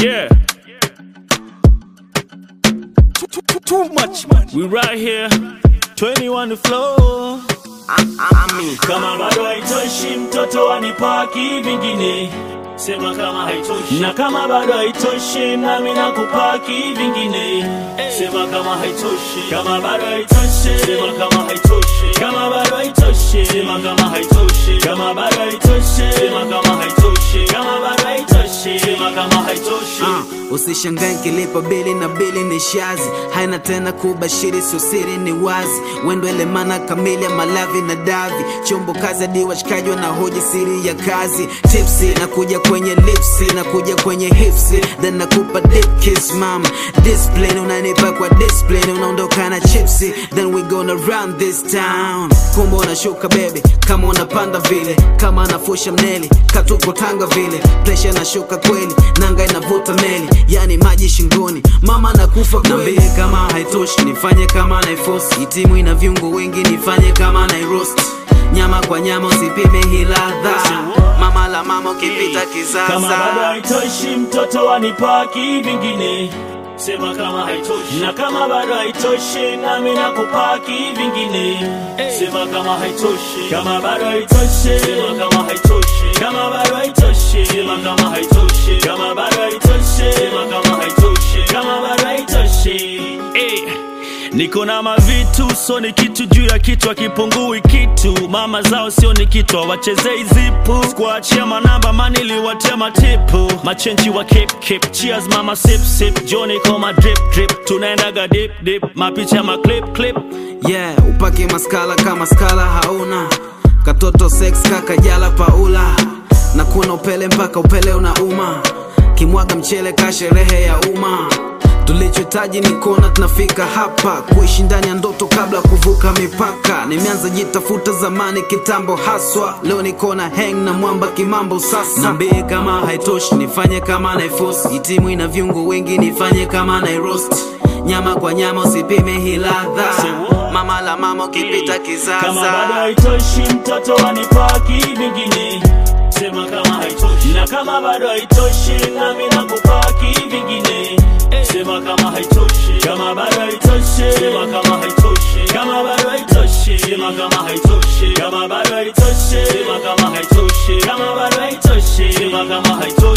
Yeah. Too, too, too, too much, man. We right here. 21 the flow. Kama bado haitoshi, mtoto wanipaki vingine. Sema kama haitoshi, na kama bado haitoshi, nami nakupaki vingine. Sema kama haitoshi, kama bado haitoshi, sema kama haitoshi, kama bado haitoshi, sema kama haitoshi, kama bado haitoshi, sema kama haitoshi, kama bado haitoshi, sema kama haitoshi. Uh, usishangae nkilipa bili na bili ni shazi haina tena kubashiri sio siri ni wazi wendo ile maana kamili ya malavi na davi chombo kazi hadi washikaji na hoji siri ya kazi tipsi na kuja kwenye lipsi na kuja kwenye hipsi then nakupa dip kiss mama discipline unanipa kwa discipline unaondoka na chipsi then we gonna run this town kumbe unashuka baby kama unapanda vile kama anafusha mneli katuko tanga vile presha nashuka kweli nanga inavuta meli yani maji shingoni mama nakufa kweli kama haitoshi nifanye kama naifosi itimu ina viungo wengi nifanye kama nairost nyama kwa nyama usipime hii ladha mama la mama ukipita Kama bado kisasa haitoshi, mtoto wanipaki vingine. Sema kama haitoshi, na kama bado haitoshi, nami nakupaki vingine. Sema kama haitoshi, kama bado haitoshi, sema kama haitoshi, kama bado haitoshi, sema kama haitoshi, kama bado haitoshi, sema kama haitoshi, kama bado haitoshi. Eh. Niko na mavitu so ni kitu juu ya kitu akipungui kitu mama zao sio ni kitu wachezei zipu sikuachia manamba maniliwatia matipu machenchi wa kip kip cheers mama sip sip joni koma drip drip tunaendaga dip dip mapicha ma clip clip yeah upake maskala kama skala hauna katoto sex kaka jala paula na kuna upele mpaka upele unauma kimwaga mchele ka sherehe ya umma tulichohitaji ni kuona tunafika hapa kuishi ndani ya ndoto kabla ya kuvuka mipaka nimeanza jitafuta zamani kitambo haswa leo niko na hang na mwamba kimambo sasa nambie kama haitoshi nifanye kama naifosi itimu ina viungo wengi nifanye kama nairost nyama kwa nyama usipime hii ladha mama la mama ukipita kama bado kizaza haitoshi mtoto wanipaki vingine sema kama haitoshi na kama bado haitoshi nami nakupaki vingine sema kama haitoshi kama bado haitoshi sema kama haitoshi kama bado haitoshi sema kama haitoshi kama bado haitoshi sema kama haitoshi kama bado haitoshi sema kama haitoshi